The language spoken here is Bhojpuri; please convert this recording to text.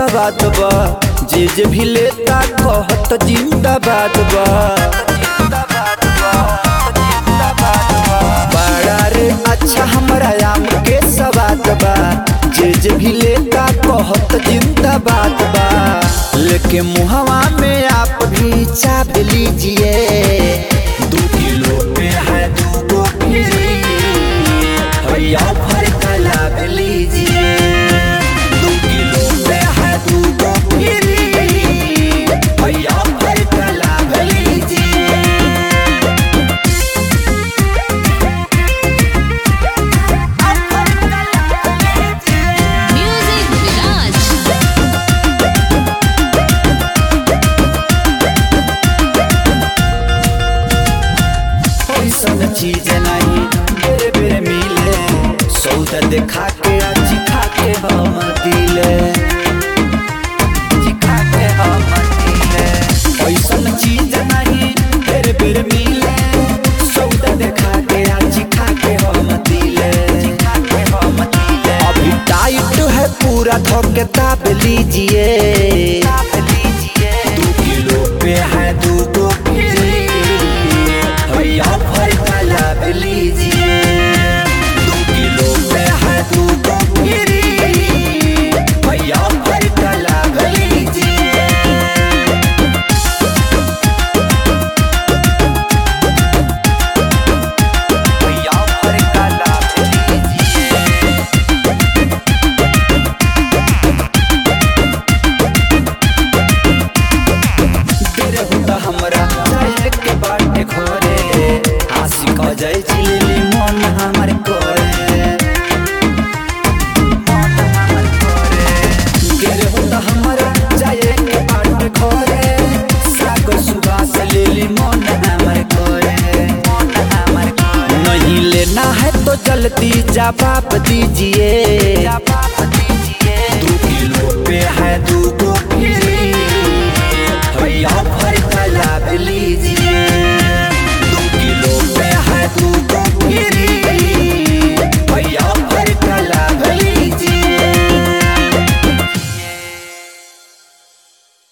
सवाद बा जे जे भी लेता कहत जिंदाबाद बा बड़ा रे अच्छा हमरा आम के सवाद बा जे जे भी लेता कहत जिंदाबाद बा लेके मुहवा में आप भी चाप लीजिए दो किलो पे है दो गो फ्री भैया भर का लाभ लीजिए दो किलो पे है दो गो फ्री भैया भर का लाभ लीजिए Music Village. ऐसन चीज नहीं बेरे बेरे मिले सौदा देखा के आज खा के हम दिले चिखा के हम दिले ऐसन चीज नहीं बेरे बेरे मिले सौदा देखा के आज खा के हम दिले चिखा के हम दिले अभी टाइट है पूरा धोके ताप लीजिए ताप लीजिए दो किलो पे है दो गो फ्री भैया भर का लाभ लीजिए दो किलो पे है दो गो फ्री भैया भर का लाभ लीजिए भैया भर का लाभ लीजिए तेरे हुदा हमरा चाहे के बाटे खोरे आशिक जाय चिली मन हमर कोरे मन हमर कोरे तेरे हुदा हमरा चाहे के बाटे खोरे साग सुबास लेली मन हमर कोरे मन हमर कोरे नहीं लेना है तो जल्दी जवाब दीजिए जवाब दीजिए दो किलो पे है दो गो